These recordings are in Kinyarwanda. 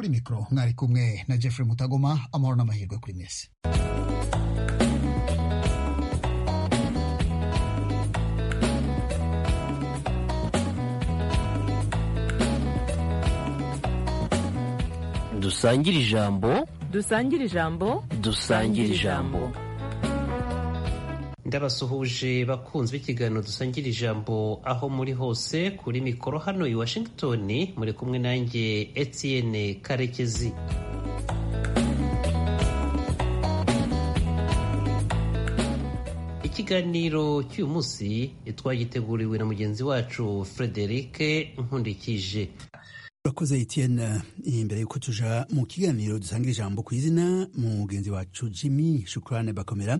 kuri mikoro mwari kumwe na jeffrey mutagoma amahoro n'amahirwe kuri mwese dusangire ijambo dusangire ijambo dusangire ijambo ndabasuhuje bakunzi b'ikiganiro dusangira ijambo aho muri hose kuri mikoro hano i washington muri kumwe nanjye etienne karekezi ikiganiro cy'uyu munsi twagiteguriwe na mugenzi wacu frederic nkundikije urakoze etienne imbere y'uko tuja mu kiganiro dusanga ijambo ku izina mugenzi wacu jimmy shukurane bakomera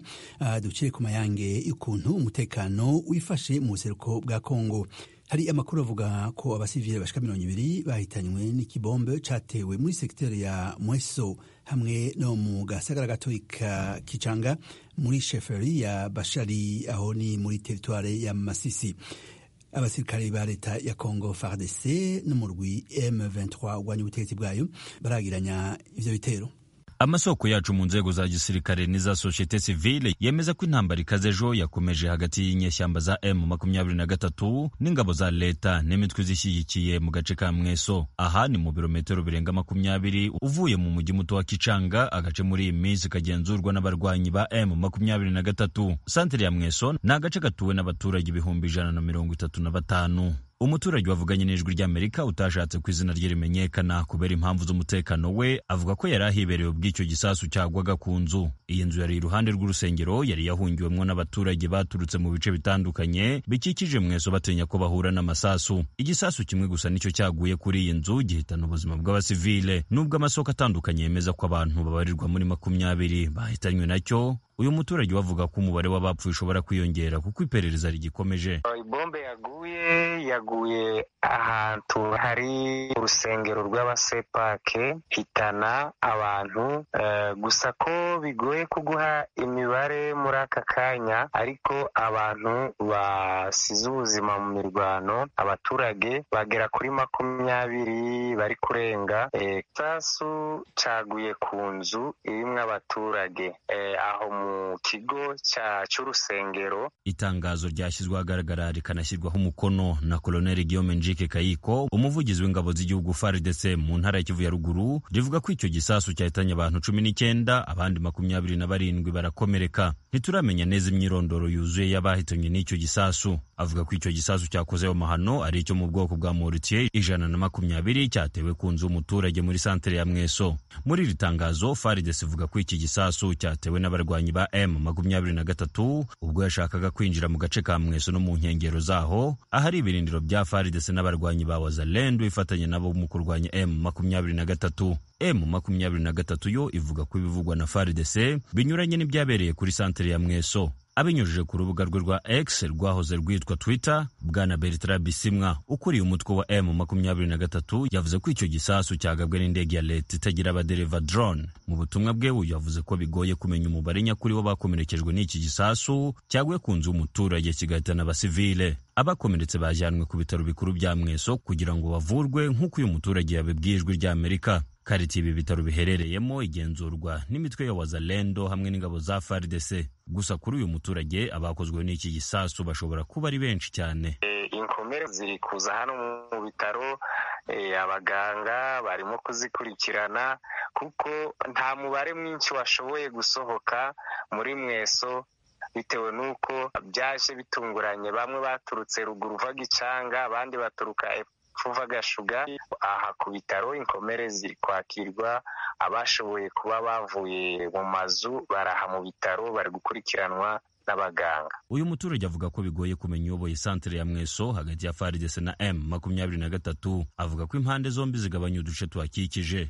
dukire ku mayange y'ukuntu umutekano wifashe mu buseruko bwa kongo hari amakuru avuga ko abasivile bashika mirongo ibiri bahitanywe n'ikibombe catewe muri sekiteri ya mweso hamwe no mu gasagara gatoyi ka kicanga muri sheferi ya bashari aho ni muri teritware ya masisi abasirikare ba leta ya congo fardc n'umurwi m23 urwanya ubutegetsi bwayo baragiranya ivyo bitero amasoko yacu mu nzego za gisirikare n'iza societe civile yemeza ko intambara ikaze ejo yakomeje hagati y'inyeshyamba za M23 n'ingabo za leta n'imitwe zishyigikiye mu gace ka Mweso aha ni mu birometero birenga makumyabiri uvuye mu mujyi muto wa Kicanga agace muri iyi minsi kagenzurwa n'abarwanyi ba M23 santere ya Mweso ni agace gatuwe n'abaturage ibihumbi ijana na mirongo itatu na batanu umuturage wavuganye n'ijwi ry'amerika utashatse ku izina rye rimenyekana kubera impamvu z'umutekano we avuga ko yari ahibereye ubw'icyo gisasu cyagwaga ku nzu iyi nzu yari iruhande rw'urusengero yari yahungiwemwo n'abaturage baturutse mu bice bitandukanye bikikije mweso batinya ko bahura n'amasasu igisasu kimwe gusa nicyo cyaguye kuri iyi nzu gihitana ubuzima bw'abasivile n'ubwo amasoko atandukanye yemeza ko abantu babarirwa muri makumyabiri bahitanywe nacyo uyu muturage wavuga ko umubare w'abapfuye ushobora kwiyongera kuko iperereza rigikomeje ibombe yaguye yaguye ahantu hari urusengero rw'abasepake hitana abantu uh, gusa ko bigoye kuguha imibare muri aka kanya ariko abantu basize ubuzima mu mirwano abaturage bagera kuri makumyabiri bari kurenga igisasu eh, caguye ku nzu irimwo abaturage eh, aho mu kigo cy'urusengero itangazo ryashyizwe ahagaragara rikanashyirwaho umukono na koloneli guillaume njike kayiko umuvugizi w'ingabo z'igihugu fardc mu ntara ya kivu ya ruguru rivuga ko icyo gisasu cyahitanye abantu cumi n'icyenda abandi makumyabiri na barindwi barakomereka ntituramenya neza imyirondoro yuzuye y'abahitanywe n'icyo gisasu avuga ko icyo gisasu cyakoze ayo mahano ari icyo mu bwoko bwa moritiye ijana na makumyabiri cyatewe ku nzu y'umuturage muri santere ya mweso muri iri tangazo fardc ivuga ko iki gisasu cyatewe n'abarwanyi ba M makumyabiri na gatatu ubwo yashakaga kwinjira mu gace ka Mweso no mu nkengero zaho ahari ibirindiro bya FARDC n'abarwanyi ba Wazalendo ifatanye nabo mu kurwanya M makumyabiri na gatatu M makumyabiri na gatatu yo ivuga ko ibivugwa na FARDC binyuranye n'ibyabereye kuri santere ya Mweso abinyujije ku rubuga rwe rwa X rwahoze rwitwa Twitter bwana Bertrand Bisimwa ukuriye umutwe wa M23 yavuze ko icyo gisasu cyagabwe n'indege ya leta itagira abadereva drone mu butumwa bwe uyu yavuze ko bigoye kumenya umubare nyakuri w'abakomerekejwe n'iki gisasu cyaguye ku nzu y'umuturage kigahitana abasivile abakomeretse bajyanwe ku bitaro bikuru bya Mweso kugira ngo bavurwe nk'uko uyu muturage yabibwiye ijwi rya Amerika karitiye ibi bitaro biherereyemo igenzurwa n'imitwe ya wazalendo hamwe n'ingabo za fardc gusa kuri uyu muturage abakozwe n'iki gisasu bashobora kuba ari benshi cyane inkomere ziri kuza hano mu bitaro abaganga barimo kuzikurikirana kuko nta mubare mwinshi washoboye gusohoka muri mweso bitewe n'uko byaje bitunguranye bamwe baturutse ruguru vaga icanga abandi baturuka fuva gashuga aha ku bitaro inkomere ziri kwakirwa abashoboye kuba bavuye mu mazu baraha mu bitaro bari gukurikiranwa n'abaganga uyu muturage avuga ko bigoye kumenya uyoboye santere ya mweso hagati ya faridese na m makumyabiri na gatatu avuga ko impande zombi zigabanya uduce tuhakikije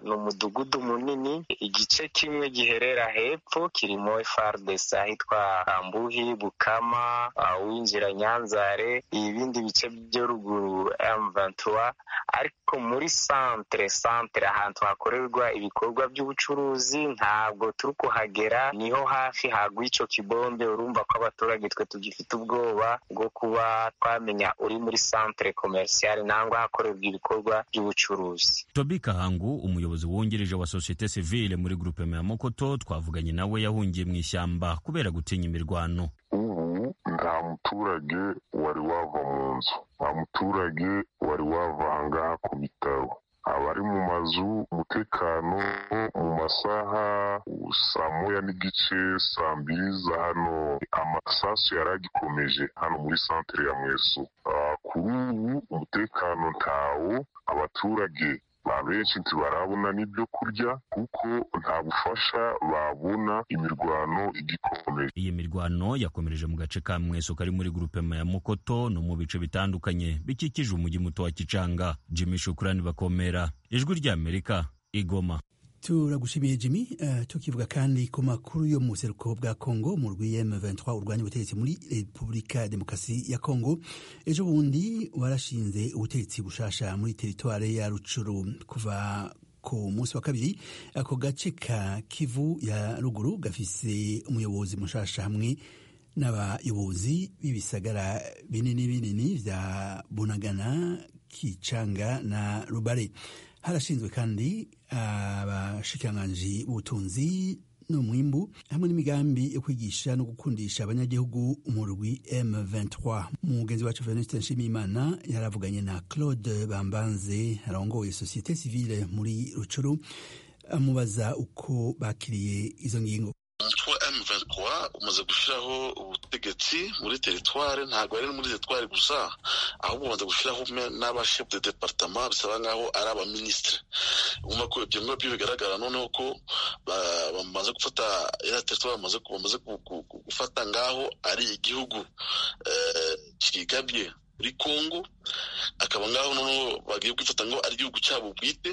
ni umudugudu munini igice kimwe giherera hepfo kirimo FARDC ahitwa Ambuhi Bukama uh, uwinjira Nyanzare ibindi bice byo ruguru M23 ariko muri centre centre ahantu hakorerwa ibikorwa by'ubucuruzi ntabwo turi kuhagera niho hafi hagwa ico kibombe urumva ko abaturage twe tugifite ubwoba bwo kuba twamenya uri muri centre commercial nangwa hakorerwa ibikorwa by'ubucuruzi Toby Kahangu umuyobozi wungirije wa sosiyete sivile muri grupema ya Mokoto twavuganye nawe yahungiye mu ishyamba kubera gutinya imirwano ubu nta muturage wari wava mu nzu nta muturage wari wava ahangaha ku bitaro abari mu mazu umutekano mu masaha saa moya n'igice saa mbiri za hano amasasu yari agikomeje hano muri santere ya mweso Ah, kuri ubu umutekano ntawo abaturage abenshi ntibarabona n'ibyo kurya kuko nta bufasha babona imirwano igikomeje iyi mirwano yakomereje mu gace ka Mweso kari muri grupema ya Mokoto no mu bice bitandukanye bikikije umujyi muto wa Kicanga Jimmy Shukrani bakomera ijwi rya Amerika Igoma turagushimiye jimmy eh, tukivuga kandi ku makuru yo mu buseruko bwa congo mu rwi m23 urwanya ubutegetsi muri repubulika ya demokarasi ya congo ejo bundi warashinze ubutegetsi bushasha muri teritware ya rucuru kuva ku munsi wa kabiri ako gace ka kivu ya ruguru gafise umuyobozi mushasha hamwe n'abayobozi b'ibisagara binini binini vya bunagana kicanga na rubare harashinzwe kandi abashikiranganji b'ubutunzi n'umwimbu hamwe n'imigambi yo kwigisha no gukundisha abanyagihugu mu rugwi M23 umugenzi wacu Venuste Nshimiyimana yaravuganye na Claude Bambanze arongoye sosiyete sivile muri Rucuru amubaza uko bakiriye izo ngingo umutwe wa M23 umaze gushyiraho ubutegetsi muri teritware ntabwo ari muri teritware gusa ahubwo bamaze gushyiraho me- n'abashefu de departama bisaba nk'aho ari abaminisitiri umva ko ibyo ngibyo bigaragara noneho ko ba- bamaze gufata ya teritware bamaze ku- bamaze ku- ku- ku- gufata ngaho ari igihugu eh, cyigabye muri kongo akaba ngaho noneho bagiye kwifata ngo ari igihugu cyabo bwite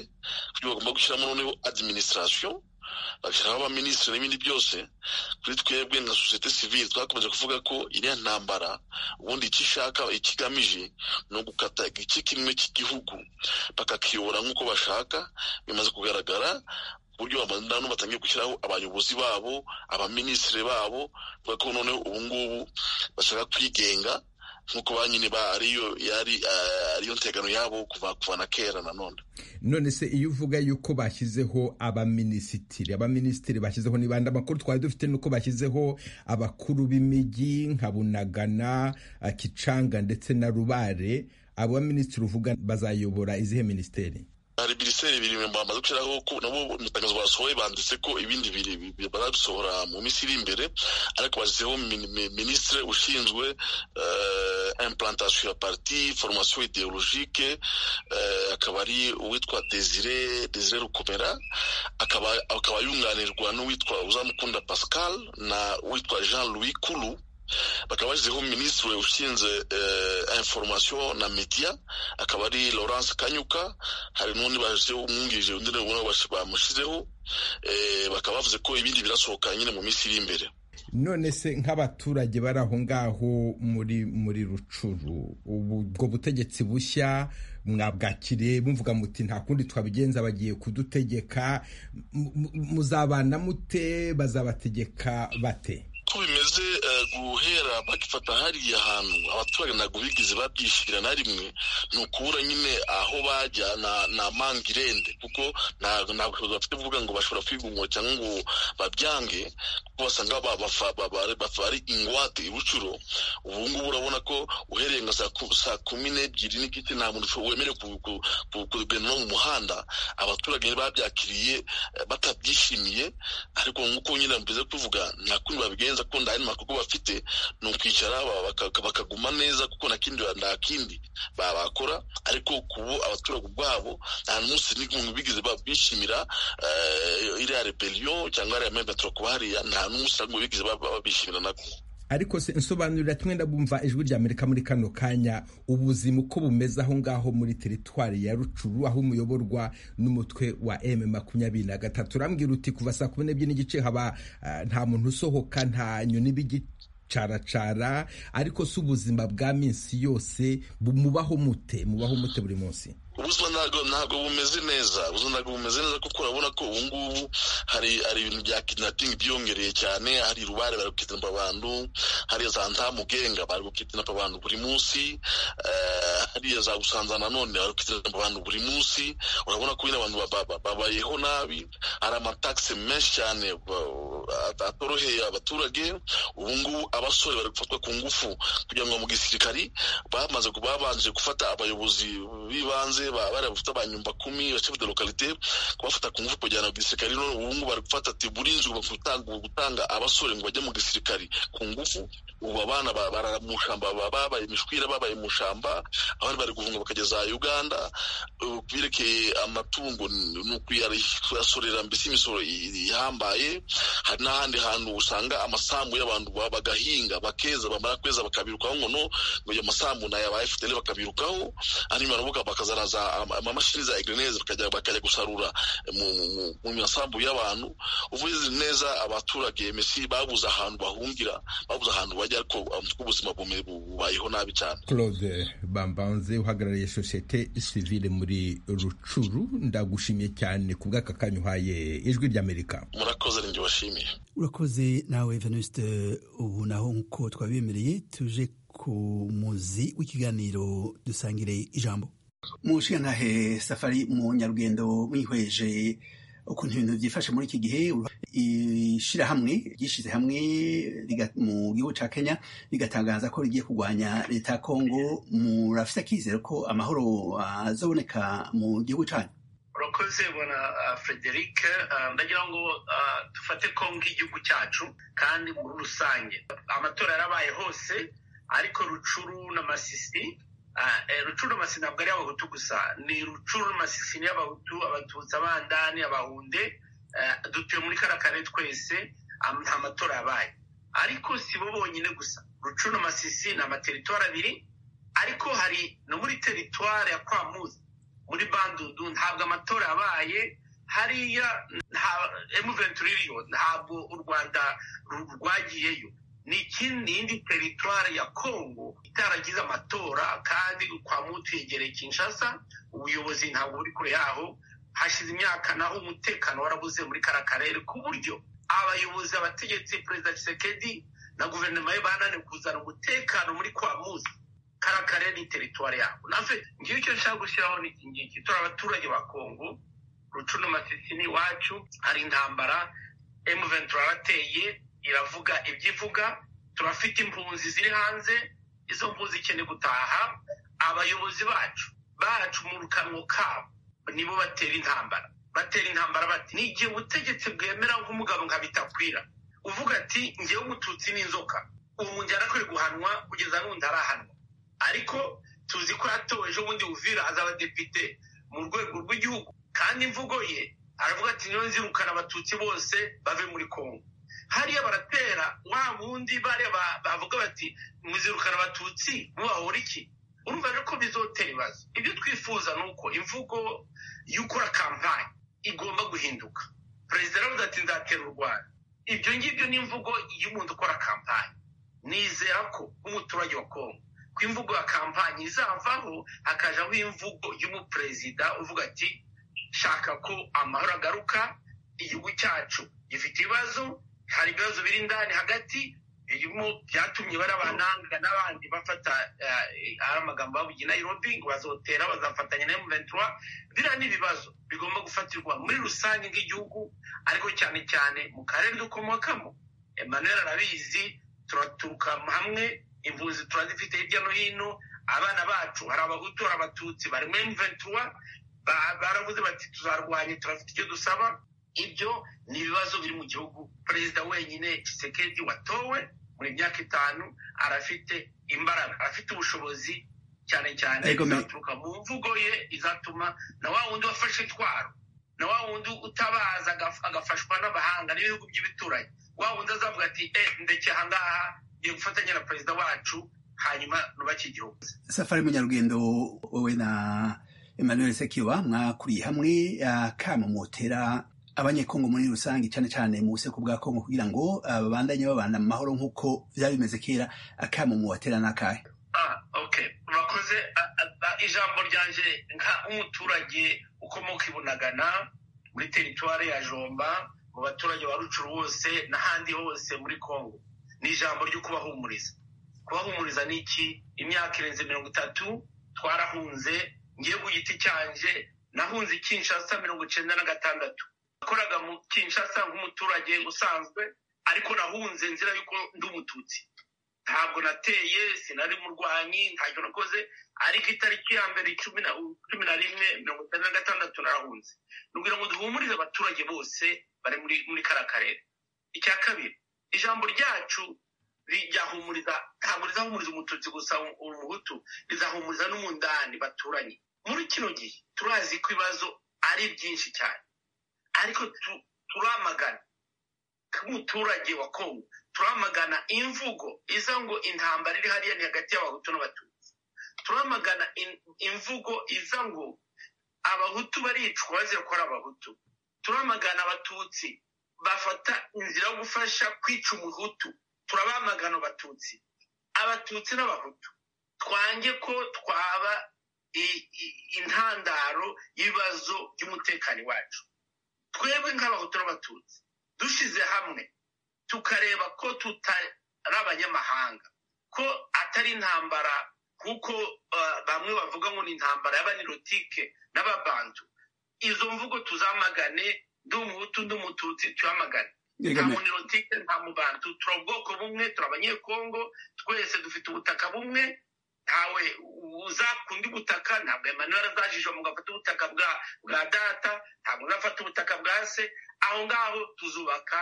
kuko bagomba gushyiramo noneho administration bashyiraho abaminisitiri n'ibindi byose kuri twebwe nka sosiyete sivile twakomeje kuvuga ko iriya ntambara ubundi icyo ishaka icyo igamije ni ugukata igice kimwe cy'igihugu bakakiyobora nk'uko bashaka bimaze kugaragara ku buryo abantu batangiye gushyiraho abayobozi babo abaminisitiri babo bavuga ko noneho ubu ngubu bashaka kwigenga nk'uko ba nyine ba- ariyo yari eh, ariyo ntegano yabo kuva kuva na kera nanone none se iyo uvuga yuko bashyizeho abaminisitiri abaminisitiri bashyizeho ni bande amakuru twari dufite nuko bashyizeho abakuru b'imijyi nka bunagana eh, kicanga ndetse na rubare abo baminisitiri uvuga bazayobora izihe minisiteri hari minisiteri bibiri bamaze gushyiraho ko nabo mu itangazo basohoye banditse ko ibindi biri biri- barabisohora mu minsi iri imbere ariko bashyizeho min- mi- minisitiri ushinzwe eh, implantation ya parti formation ideologique eh, akaba ari uwitwa desire desire rukomera akaba akaba yunganirwa n'uwitwa uzamukunda pascal na uwitwa jean louis kulu bakaba bashyizeho minisitiri ushinzwe eh, information na media akaba ari laurence kanyuka hari n'undi bashyizeho umwungirije undi nawe ubona bash- bamushyizeho eh, bakaba bavuze ko ibindi birasohoka nyine mu minsi iri imbere none se nk'abaturage bari aho ngaho muri muri rucuru ubu- ubwo butegetsi bushya mwabwakiriye muvuga muti nta kundi twabigenza bagiye kudutegeka mu- mu- muzabana mute bazabategeka bate ko bimeze eh, guhera bagifata hariya hantu abaturage ntabwo bigeze babyishyira na rimwe ni ukubura nyine aho bajya na- na mangirende kuko nta- ntabwo bafite kuvuga ngo bashobora kwigungura cyangwa ngo babyange kuko basanga ba- bafa- ba- ba- bafa ari ingwate ibucuro ubu ngubu urabona ko uhereye nka saa ku- saa kumi n'ebyiri n'igice nta muntu usho- wemerewe ku- ku- ku- kugenda no mu muhanda abaturage babyakiriye eh, batabyishimiye ariko nk'uko nyine mbize kuvuga nta kundi babigenza ko nta n'amakuru kuko bafite ni ukwicara ba- baka- bakaguma neza kuko nta kindi ba- nta kindi ba- bakora ariko kubu abaturage ubwabo nta n'umunsi n'umwe bigeze ba- bishimira eh, iriya rebellion cyangwa iriya memetro kuba hariya nta n'umunsi n'umwe bigeze ba- ba- babishimira nako ariko se nsobanurira tumwe ndabumva ijwi rya amerika muri kano kanya ubuzima uko bumeze aho ngaho muri teritwari ya rucuru aho umuyoborwa n'umutwe wa m makumyabiri na gatatu urambwira uti kuva saa kumi n'ebyiri n'igice haba ah, nta muntu usohoka nta nyoni b'igicaracara ariko si ubuzima bwa minsi yose bu- mubaho mute mubaho mute buri munsi ubuzima ntabwo ntabwo bumeze neza ubuzima ntabwo bumeze neza kuko urabona ko ubu ngubu hari hari ibintu bya kidnapping byiyongereye cyane hari rubare bari gukidnapa abantu hariya za ntamugenga bari gukidnapa abantu buri munsi eh, hariya za gusanza nanone bari gukidnapa abantu buri munsi urabona ko nyine abantu ba- ba- ba- babayeho nabi hari amatakisi menshi cyane ba- at- atoroheye abaturage ubu ngubu abasore bari gufatwa ku ngufu kugira ngo mu gisirikari bamaze ku- babanje gufata abayobozi b'ibanze ba- barabufite abanyumba kumi bashefu de lokalite kubafata ku ngufu kujyana mu gisirikari none ubu ngubu bari gufata tiburinzi gutanga gutanga abasore ngo bajye mu gisirikari ku ngufu ubu abana ba- barara mu shamba ba- babaye imishwira babaye mu shamba abandi bari guhunga bakageza uganda ubu ku byerekeye amatungo ni ni ukuyari- kuyasorera mbese imisoro i- ihambaye hari n'ahandi hantu usanga amasambu y'abantu ba- bagahinga bakeza bamara kweza bakabirukaho ngo no ngo ayo masambu ni aya ba fpr bakabirukaho hanyuma baravuga bakazaraza ama- amamashini za egreneze bakajya bakajya gusarura mu, mu, mu masambu y'abantu uvuze neza abaturage mesi babuze ahantu bahungira babuze ahantu bajya ariko umutwe ubuzima bume- bubayeho nabi cyane claude bambanze uhagarariye sosiyete sivile muri rucuru ndagushimiye cyane ku bw'aka kanya uhaye ijwi ry'amerika murakoze ni njye washimiye urakoze nawe venuste ubu naho nk'uko twabemereye tuje ku muzi w'ikiganiro dusangire ijambo mushikanahe safari mu nyarugendo mwihweje ukuntu ibintu byifashe muri iki gihe ishyirahamwe ryishyize hamwe riga- mu gihugu cya kenya rigatangaza ko rigiye kurwanya leta ya kongo murafite akizero ko amahoro azaboneka mu gihugu cyanyu urakoze bwana ah, frederic Ah, ndagira ngo ah, dufate kongo nk'igihugu cyacu kandi muri rusange amatora yarabaye hose ariko rucuru n'amasisi ah, eh, rucuru n'amasisi ntabwo ari y'abahutu gusa ni rucuru n'amasisi ni y'abahutu abatutsi abandani abahunde Ah, dutuye muri kariya karere twese am- nta matora yabaye ariko si bo bonyine gusa rucuru n'amasisi ni amateritwari abiri ariko hari no muri teritwari ya kwamuzi muri bandudu ntabwo amatora yabaye hariya nta emuventuri iriyo ntabwo u rwanda ru- rwagiyeyo ni ikindi ni indi teritwari ya kongo itaragize amatora kandi kwa mutu yegereye kinshasa ubuyobozi ntabwo buri kure yaho hashize imyaka naho umutekano warabuze muri kara karere ku buryo abayobozi abategetsi perezida Tshisekedi na guverinoma ye bananiwe kuzana umutekano muri kwa muzi karakare ni teritwari yabo nafe ngiye icyo nshaka gushyiraho ni iki ngiki turi abaturage ba kongo rucu n'amasisi ni iwacu hari intambara emu ventura yarateye iravuga ibyo ivuga turafite impunzi ziri hanze izo mpunzi ikeneye gutaha abayobozi bacu bacu mu kanwa kabo nibo batera intambara batera intambara bati ni igihe ubutegetsi bwemera nk'umugabo nka bitakwira uvuga ati ngewe umututsi n'inzoka ubu njyana akwiye guhanwa kugeza n'undi arahanwa ariko tuzi ko yatowe ejo bundi uvira azaba depite mu rwego rw'igihugu kandi imvugo ye aravuga ati niyo nzirukana abatutsi bose bave muri kongo hariya baratera wa bundi bariya ba- bavuga bati muzirukana abatutsi mubahora iki urumva rero ko bizotera ibibazo ibyo twifuza ni uko imvugo y'ukora kampani igomba guhinduka perezida yaravuze ati nzatera u rwanda ibyo ngibyo ni imvugo y'umuntu ukora kampani nizera ko nk'umuturage wa kongo ko imvugo ya kampani izavaho hakajaho imvugo y'umuperezida uvuga ati shaka ko amahoro agaruka igihugu cyacu gifite ibibazo hari ibibazo biri indani hagati birimo byatumye bari abananga n'abandi bafata eh, ari amagambo bavuga i nairobi ngo bazotera bazafatanya na emuventura biriya ni ibibazo bigomba gufatirwa muri rusange nk'igihugu ariko cyane cyane mu karere dukomokamo emmanuel arabizi turaturuka hamwe impunzi turazifite hirya no hino abana bacu hari abahutu hari abatutsi bari muri emuventura baravuze bati tuzarwanya turafite icyo dusaba ibyo ni ibibazo biri mu gihugu perezida wenyine kisekedi watowe muri myaka itanu arafite imbaraga afite ubushobozi cyane cyane Ariko me- izaturuka mu mvugo ye izatuma na wa wundi wafashe intwaro na wa wundi utabaza agaf- agafashwa n'abahanga n'ibihugu by'ibituranyi wa wundi azavuga ati eh ndekeye aha ngaha tugiye gufatanya na perezida wacu hanyuma nubake igihugu safari munyarugendo wowe na emmanuel sekiba mwakuriye hamwe akamo motera abanyekongo muri rusange cyane cyane mu buseko bwa kongo kugira ngo ah, babandanye babana mu mahoro nk'uko byari bimeze kera akamo mubatera n'akahe Ah, okay urakoze Ah, ah, ah, ijambo ryanje nka umuturage ukomoka i bunagana muri teritwari ya jomba mu baturage ba rucuru bose n'ahandi hose muri congo ni ijambo ryo kubahumuriza kubahumuriza ni iki imyaka irenze mirongo itatu twarahunze ngiye ku giti cyanje nahunze i kinshasa mirongo icyenda na gatandatu nakoraga mu kinshasa nk'umuturage usanzwe ariko nahunze nzira y'uko ndi umututsi ntabwo nateye sinari murwanyi ntacyo nakoze ariko itariki ya mbere cumi na cumi na rimwe mirongo itanu na gatandatu narahunze ni ukugira ngo duhumurize abaturage bose bari muri muri kariya karere icya kabiri ijambo ryacu rijyahumuriza ntabwo rizahumuriza umututsi gusa umuhutu rizahumuriza n'umundani baturanye muri kino gihe turazi ko ibibazo ari byinshi cyane ariko tu- turamagana nk'umuturage wa kongo turamagana imvugo iza ngo intambara iri hariya ni hagati y'abahutu n'abatutsi turamagana in- imvugo iza ngo abahutu baricwa bazira ko ari abahutu turamagana abatutsi bafata inzira yo gufasha kwica umuhutu turabamagana abatutsi abatutsi n'abahutu twange ko twaba i- i- intandaro y'ibibazo by'umutekano iwacu twebwe nk'abahutu n'abatutsi dushyize hamwe tukareba ko tutari abanyamahanga ko atari intambara kuko uh, bamwe bavuga ngo ni intambara y'abanirotike n'ababantu izo mvugo tuzamagane ndi umuhutu ndi umututsi tuyamagane nta Erega me- munirotike nta mubantu turi ubwoko bumwe turi abanyekongo twese dufite ubutaka bumwe ntawe uzakundi ubutaka ntabwo emmanuel azajijwa mu gafata ubutaka bwa bwa data ntabwo uzafata ubutaka bwa se aho ngaho tuzubaka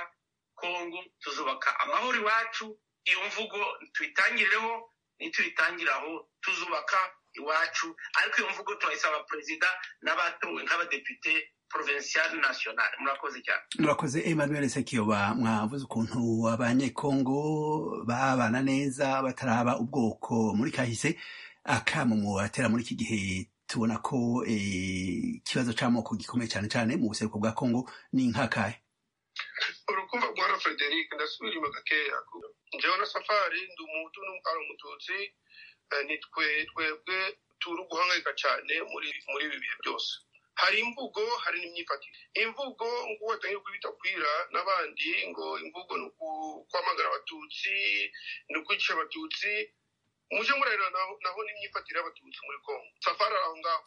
kongo tuzubaka amahoro iwacu iyo mvugo tuyitangireho nituyitangiraho tuzubaka iwacu ariko iyo mvugo turayisaba perezida n'abatowe nk'abadepite provincial national murakoze cyane murakoze emmanuel sekiyoba mwavuze ukuntu abanyekongo babana neza bataraba ubwoko muri kahise akamo mubatera muri iki gihe tubona ko eh, ikibazo c'amoko gikomeye cyane cyane mu buseruko bwa kongo ni nk'akahe urukumva bwana frederic ndasubira inyuma gakeya njyewe na safari ndi umuhutu n'umukara umututsi eh, ni twe twebwe turi guhangayika cyane muri muri ibi bihe byose hari imvugo hari n'imyifatire imvugo ngo batangiye kubitakwira n'abandi ngo imvugo ni uku- kwamagana abatutsi ni ukwicisha abatutsi mujye murarira naho- naho n'imyifatire y'abatutsi muri kongo safari ari aho ngaho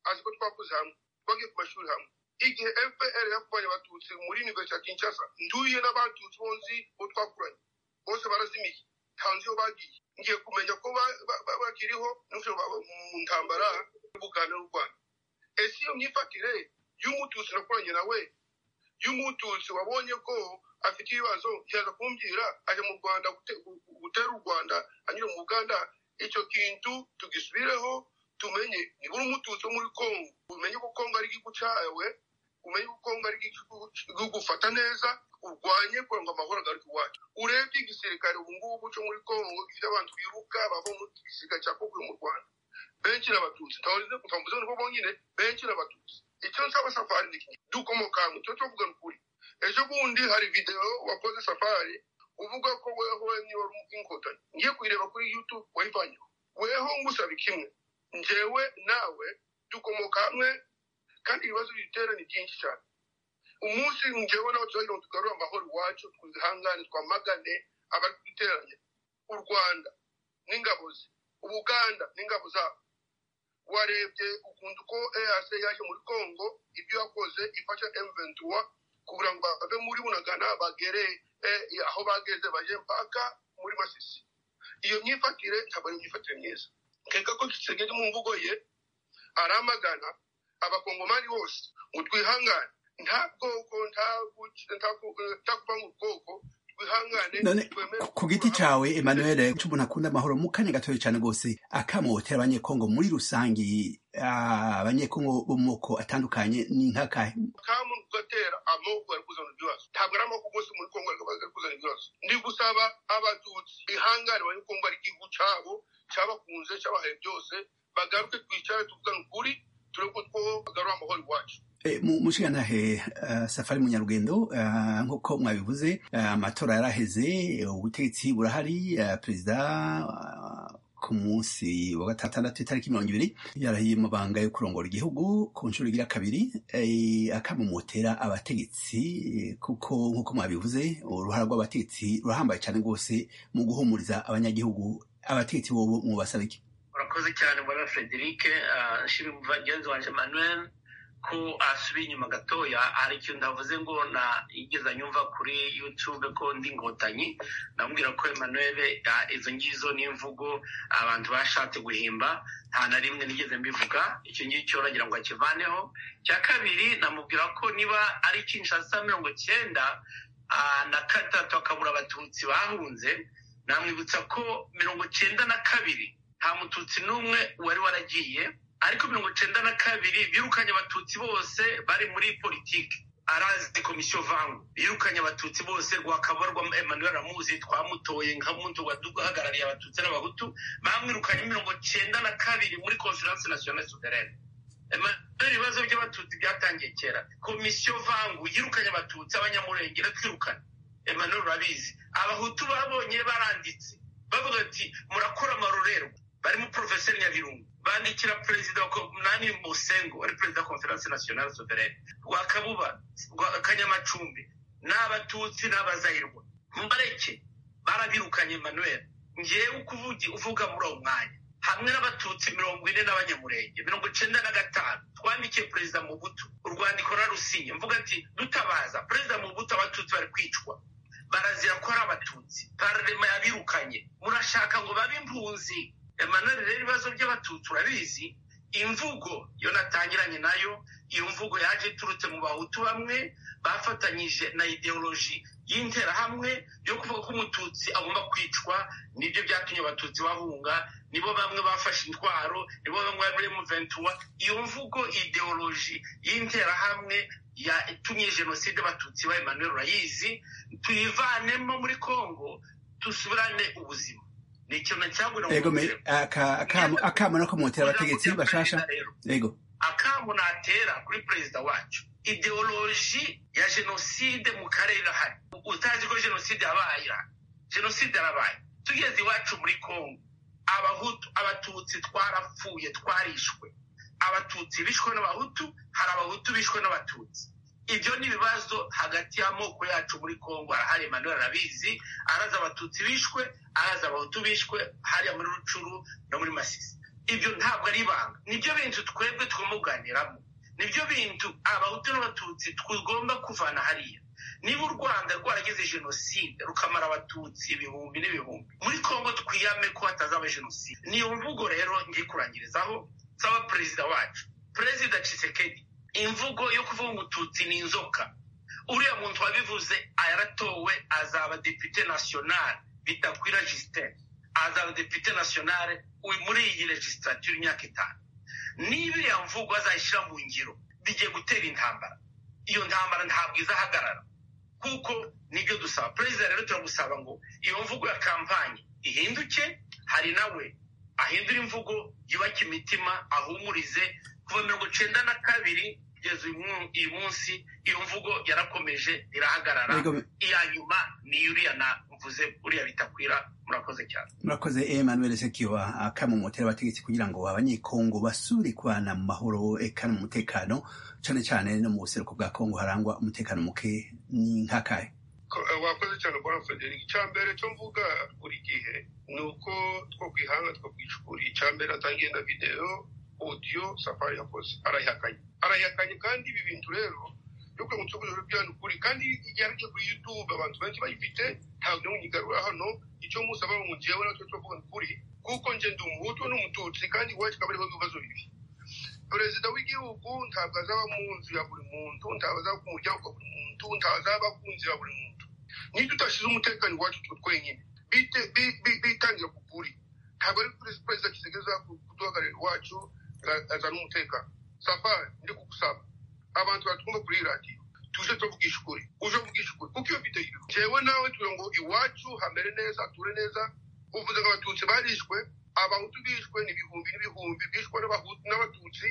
azi ko twakuze hamwe twagiye ku mashuri hamwe igihe fpr yakuvanye abatutsi muri universite ya kinshasa nduye n'abatutsi bonzi bo twakuranye bose barazimiye ntanzi iyo bagiye ngiye kumenya ko ba- ba- ba- bakiriho n'ubushobo baba mu ntambara y'ubuganda n'u rwanda ese iyo myifatire y'umututsi nakuranye nawe y'umututsi wabonye ko afite ibibazo yaza kumbwira ajya mu rwanda gute- gu- gu- gutera u rwanda anyura mu uganda icyo kintu tugisubireho tumenye nibura umututsi wo muri kongo umenye ko kongo ari igihugu cyawe umenye ko kongo ari igihugu- igihugu ufata neza urwanye kugira ngo amahoro agaruke iwacu urebye igisirikare ubu ngubu cyo muri kongo gifite abantu biruka bava mu gisirikare cya kongo mu rwanda benshi ni abatutsi ntavuze ngo bonyine benshi ni abatutsi icyo nsaba safari ni iki dukomoka hamwe cyo tuvuga ni ukuri ejo bundi hari videwo wakoze safari uvuga ko weho niba uri inkotanyi ngiye kuyireba kuri youtube wayivanyeho weho ngusaba kimwe njyewe nawe dukomoka hamwe kandi ibibazo bidutera ni byinshi cyane umunsi njyewe nawe turagira ngo tugarure amahoro iwacu twihangane twamagane abari kuduteranya u rwanda n'ingabo ze ubuganda n'ingabo zabo warebye ukuntu uko eac yaje muri congo ibyo yakoze ifasha m23 kugira ngo bave muri bunagana bagere eh, aho bageze baje mpaka muri masisi iyo myifatire ntabwo ari imyifatire myiza nkeka ko tsegeri mu mvugo ye aramagana abakongomani bose ngo twihangane nta bwoko nta guc- nta ku- nta kuvanga ubwoko twihangane none twemere ku- ku giti cawe emmanuel c'umuntu akunda amahoro mu kanya gatoya cyane rwose akamo mutera abanyekongo muri rusange ah, abanyekongo bo mu moko atandukanye ni nk'akahe kamu gatera amoko bari kuzana ibibazo ntabwo ari amoko gusa muri kongo ari kuzana ibibazo ndi gusaba abatutsi bihangane bari kumva ari igihugu cyabo cyabakunze cyabahaye byose bagaruke twicare tuvugane ukuri turebe ko bagarura amahoro iwacu mushirantahe safari munyarugendo eh, nk'uko mwabivuze eh, amatora yaraheze ubutegetsi burahari eh, perezida ah, ku munsi wa gatandatu itariki mirongo ibiri yarahiye amabanga yo kurongora igihugu ku nshuro igira kabiri eh, akamumotera abategetsi eh, kuko nk'uko mwabivuze uruhara rw'abategetsi rurahambaye cyane rwose mu guhumuriza abanyagihugu abategetsi bobo mubasaba iki urakoze cyane mbona frederic nshimira umugenzi wanjye manuel ko asubiye inyuma gatoya hari ikintu ndavuze ngo nigeze nyumva kuri yutube ko ndi inkotanyi ndamubwira ko emmanuel ah, izo ngizo ni imvugo abantu bashatse guhimba nta na rimwe nigeze mbivuga icyo ngicyo uragira ngo akivaneho cya kabiri namubwira ko niba ari kinshasa mirongo cyenda ah, na gatatu akabura abatutsi bahunze namwibutsa ko mirongo cyenda na kabiri nta mututsi n'umwe wari waragiye ariko mirongo cyenda na kabiri birukanye abatutsi bose bari muri politiki arazi komisiyo vangu birukanye abatutsi bose rwakabarwa emmanuel ramuzi twamutoye nka muntu waduhagarariye abatutsi n'abahutu bamwirukanye mirongo cyenda na kabiri muri conference nationale souveraine emmanuel ibibazo by'abatutsi byatangiye kera komisiyo vangu yirukanye abatutsi abanyamurenge twirukane emmanuel urabizi abahutu babonye baranditse bavuga ati murakora amarorerwa barimo porofeseri nyabirungu bandikira perezida wa ko- nani musengo wari perezida wa konferanse nasiyonari soverene rwakabuba rwa kanyamacumbi n'abatutsi n'abazahirwa mbareke barabirukanye manuel ngewe uko uvugi- uvuga muri uwo mwanya hamwe n'abatutsi mirongo ine n'abanyamurenge mirongo icyenda na gatanu twandikiye perezida mubutu urwandiko rarusinye mvuga ati dutabaza perezida mubutu abatutsi bari kwicwa barazira ko ari abatutsi pararema yabirukanye murashaka ngo babe impunzi emmanuel rero ibibazo by'abatutsi urabizi imvugo yo natangiranye nayo iyo mvugo yaje iturutse mu bahutu bamwe bafatanyije na ideoloji y'interahamwe yo kuvuga ko umututsi agomba kwicwa nibyo byatumye abatutsi bahunga nibo bamwe bafashe intwaro nibo bamwe bari muri muventura iyo mvugo ideoloji y'interahamwe yatumye jenoside abatutsi ba emmanuel urayizi tuyivanemo muri congo dusubirane ubuzima ni ikintu cyagura ego me- aka- akamo- akamo nakomotera abategetsi bashasha ego akamo natera kuri perezida wacu ideoloji ya jenoside mu karere irahari utazi ko jenoside yabaye irahari jenoside yarabaye tugeze iwacu muri congo abahutu abatutsi twarapfuye twarishwe abatutsi bishwe n'abahutu hari abahutu bishwe n'abatutsi ibyo ni ibibazo hagati y'amoko yacu muri congo arahari emmanuel arabizi arazi abatutsi bishwe arazi abahutu bishwe hariya muri rucuru no muri masisi ibyo ntabwo ari ibanga nibyo bintu twebwe tugomba kuganiramo nibyo bintu abahutu n'abatutsi tugomba kuvana hariya niba u rwanda rwaragize jenoside rukamara abatutsi ibihumbi n'ibihumbi muri congo twiyame ko hatazaba jenoside niyo mvugo rero ngiye kurangirizaho nsaba perezida wacu perezida cisekedi imvugo yo kuvuga umututsi ni inzoka uriya muntu wabivuze yaratowe azaba depite nasiyonari bitakwira justin azaba depite nasiyonari muri iyi legislatire imyaka itanu niba iriya mvugo azayishyira mu ngiro bigiye gutera intambara iyo ntambara ntabwo izahagarara kuko nibyo dusaba perezida rero turagusaba ngo iyo mvugo ya kampanye ihinduke hari nawe ahindura imvugo yubake imitima ahumurize kuva mirongo icyenda na kabiri kugeza uyu mu- uyu munsi iyo mvugo yarakomeje irahagarara ego me- iya nyuma ni uriya navuze uriya bitakwira murakoze cyane murakoze emmanuel sekiwa akamumotera abategetsi kugira ngo abanyekongo basubire kubana mu mahoro eka no mu mutekano cyane cyane no mu buseruko bwa kongo harangwa umutekano muke ni nk'akahe Ko- eh, wakoze cyane bwana frederic icya mbere cyo mvuga buri gihe ni uko two kwihanga two kwicukura icya mbere atangiye na videwo odiyo safari yakoze arayihakanye arayihakanye kandi ibi bintu rero yo kugira ngo tuvuge rero byari ukuri kandi yanditse kuri youtube abantu benshi bayifite ntabwo ni munyigarura hano icyo musaba ngo ngewe natwe tuvuga ni ukuri kuko nge ndi umuhutu n'umututsi kandi iwacu akaba ariho ibibazo bibi perezida w'igihugu ntabwo azaba mu nzu ya buri muntu ntabwo azaba ku muryango wa buri muntu ntabwo azaba ku nzu ya buri muntu niba tudashyize umutekano iwacu twe twenyine bite- bi- bi- bitangira ku kuri ntabwo ari perezida perezida kisigeza kuduhagararira iwacu azana umutekano safari ndi kugusaba abantu batwumva kuri iyi radiyo tuje byose tuvugisha ukuri uje uvugisha ukuri kuko iyo mfite jewe nawe tugira ngo iwacu hamere neza hature neza uvuze ngo abatutsi barishwe abahutu bishwe ni ibihumbi n'ibihumbi bishwe n'abahutu n'abatutsi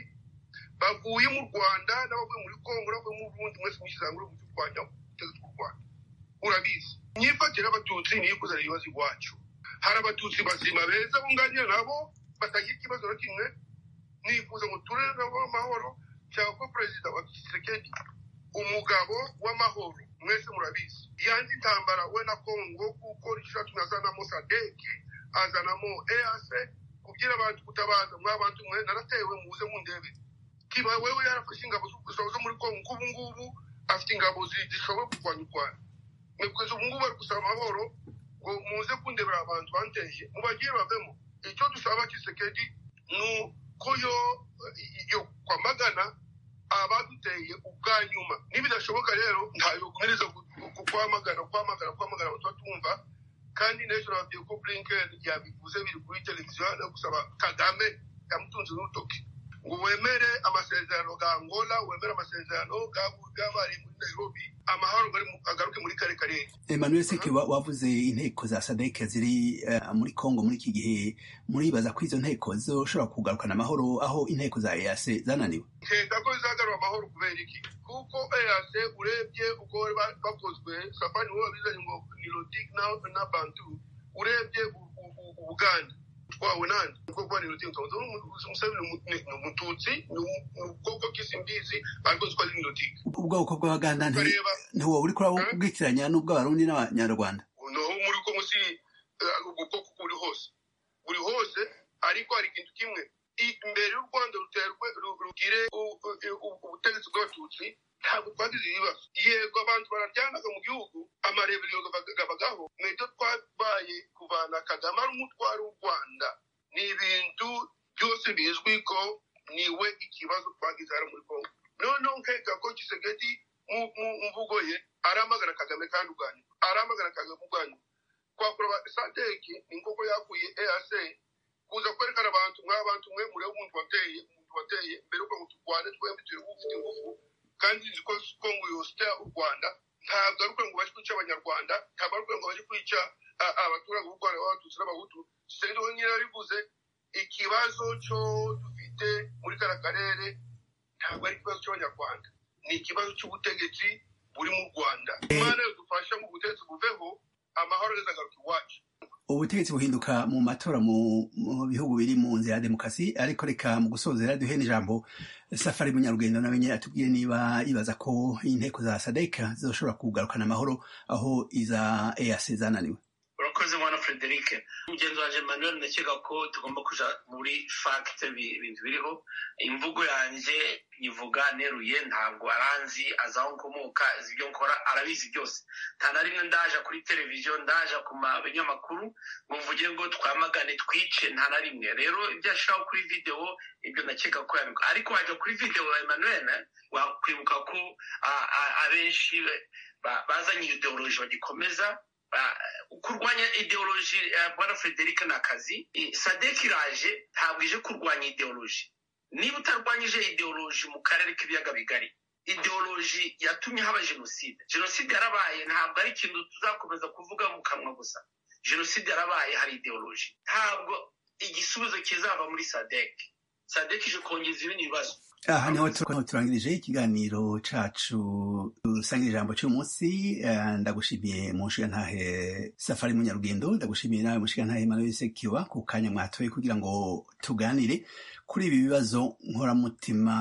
bavuye mu rwanda n'abavuye muri kongo n'abavuye mu burundi mwese mwishyize hamwe mucyo twajya muteze tw'u rwanda urabizi imyifatire y'abatutsi niyo ikuzanira ibibazo iwacu hari abatutsi bazima beza bunganira nabo batagira ikibazo na kimwe nifuza ngo ture nabo amahoro cyangwa ko perezida wa tshisekedi umugabo w'amahoro mwese murabizi yanze intambara we na kongo kuko rishatuma azanamo sadeke azanamo ease kubyira abantu gutabaza mwabantu mwe naratewe muze mundebe kiba wewe yarafashe ingabo zo- zo muri kongo kuko ubu ngubu afite ingabo zi- zishoboye kurwanya u rwanda mwebweze ubu ngubu bari gusaba amahoro ngo muze kundebera abantu banteye mubagiye bavemo icyo dusaba kisekedi ni uko yo- yo kwamagana abaduteye ubwa nyuma nibidashoboka rero ntayo guhereza kwamagana kwamagana kwamagana abantu batumva kandi n'ejo nababwiye ko blinken yabivuze biri kuri televiziyo no gusaba kagame yamutunze n'urutoki ngo wemere amasezerano ga angola wemere amasezerano ga- g'abari muri nairobi amahoro gari mu- agaruke muri kare karere Emmanuel Seke wa- wavuze inteko za sadeke ziri eh, muri Kongo muri iki gihe muribaza ko izo nteko zoshobora kugarukana amahoro aho inteko za EAC zananiwe nkeka ko bizagarura amahoro kubera iki kuko eas urebye uko bari ba- bakozwe safari nibo babizanye ngo ni rotic na, na bantu urebye u- u- u- ubuganda twawe nande ubwoko ni rotic ntonze umusabiri ni umututsi ni u- ni ubwoko bw'isimbizi ariko zitwa ni rotic ubwoko bw'abaganda nti- ukareba ntiwo uri Eh? kurabwikiranya n'ubw'abarundi n'abanyarwanda noho muri ko munsi ubwo bwoko buri hose buri hose ariko hari ikintu kimwe I- imbere y'u rwanda ruterwe ru- rugire u- u- u- ubutegetsi bw'abatutsi ntabwo twagize ibibazo yego abantu bararyanaga mu gihugu amarebero gabagaho n'ibyo twabaye kuvana kagame ari umutwaro w'u rwanda ni ibintu byose bizwi ko niwe ikibazo twagize hano muri kongo noneho nkeka ko kisegedi mu- mu mvugo ye aramagana kagame kandi ubwanyu aramagana kagame ubwanyu twakora sadeki ni nk'uko yakuye eac kuza kwerekana abantu mwa bantu mwe murebe umuntu wateye umuntu wateye mbere y'uko ngo turwane twembi turi ufite ingufu kandi nzi ko kongo yosita u rwanda ntabwo ari ukuvuga ngo baje kwica abanyarwanda ntabwo ari ukuvuga ngo baje kwica a- abaturage b'u rwanda b'abatutsi n'abahutu sendo nyine yarivuze ikibazo cyo dufite muri kariya karere ntabwo ari ikibazo cy'abanyarwanda ni ikibazo cy'ubutegetsi buri mu rwanda imana yadufasha mu butegetsi buveho amahoro azagaruka iwacu ubutegetsi buhinduka mu matora mu mu bihugu biri mu nzira ya demokarasi ariko reka mu gusozera duhe n'ijambo safari munyarugendo nawe nyine atubwire niba yibaza ko inteko za sadeka zoshobora kugarukana amahoro aho iza EAC zananiwe urakoze mwana frederike mugenzi wanjye manuel ndakeka ko tugomba kujya muri fagite ibintu biriho imvugo yanjye ivuga neruye ntabwo aranzi azi aho nkomoka azi ibyo nkora arabizi byose nta na rimwe ndaja kuri televiziyo ndaja ku ma- binyamakuru ngo mvuge ngo twamagane twice nta na rimwe rero ibyo ashiraho kuri videwo ibyo ndakeka ko yabikora ariko wajya kuri videwo ya emmanuel wakwibuka ko a- a- abenshi be- ba- bazanye ideoloji bagikomeza ba- kurwanya ideoloji eh, bwana frederic ni akazi I- sadek iraje ntabwo ije kurwanya ideoloji niba utarwanyije ideoloji mu karere k'ibiyaga bigari ideoloji yatumye haba jenoside jenoside yarabaye ntabwo ari ikintu tuzakomeza kuvuga mu kanwa gusa jenoside yarabaye hari ideoloji ntabwo igisubizo kizava muri sadek sadek ije kongeza ibindi bibazo aha niho tur- niho turangirije ikiganiro cacu dusangira ijambo cy'umunsi Eh, ndagushimiye mushigantahe safari munyarugendo ndagushimiye nawe mushigantahe manuel sekiwa ku kanya mwatoye kugira ngo tuganire kuri ibi bibazo nkoramutima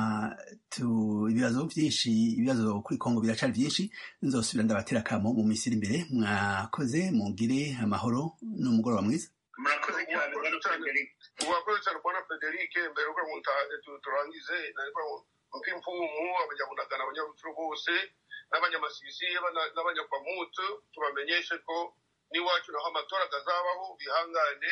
tu- ibibazo byinshi ibibazo kuri kongo biracari byinshi nzosubira ndabatera akamo mu minsi iri imbere mwakoze mugire amahoro n'umugoroba mwiza murakoze cyane bwana frederic urakoze cyane bwana frederic mbere yuko mu nta- tu- turangize mpe imfumu abanyabunagana abanyabuturu bose n'abanyamasisi n'abana- n'abanyakwamutu tubamenyeshe ko n'iwacu naho amatora azabaho bihangane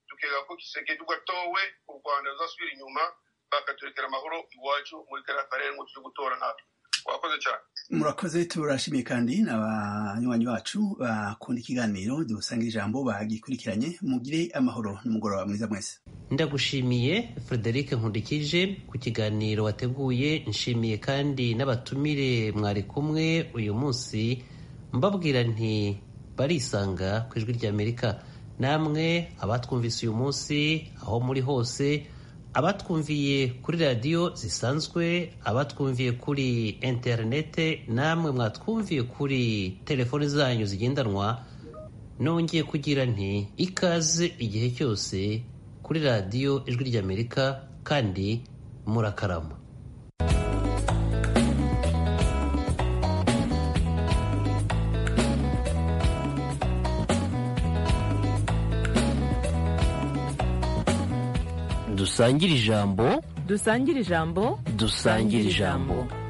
tukeka ko kisekedi ugatowe u rwanda ruzasubira inyuma bakaturekera amahoro iwacu muri kariya karere ngo tujye gutora natwe wakoze cyane murakoze turashimiye kandi n'abanywanyi bacu bakunda ikiganiro dusanga ijambo bagikurikiranye mugire amahoro n'umugoroba mwiza mwese ndagushimiye frederic nkundikije ku kiganiro wateguye nshimiye kandi n'abatumire mwari kumwe uyu munsi mbabwira nti barisanga ku ijwi ry'amerika namwe abatwumvise uyu munsi aho muri hose abatwumviye kuri radiyo zisanzwe abatwumviye kuri interinete namwe mwatwumviye kuri telefoni zanyu zigendanwa nongeye kugira nti ikaze igihe cyose kuri radiyo ijwi ry'amerika kandi murakarama dusangire ijambo dusangire ijambo dusangire ijambo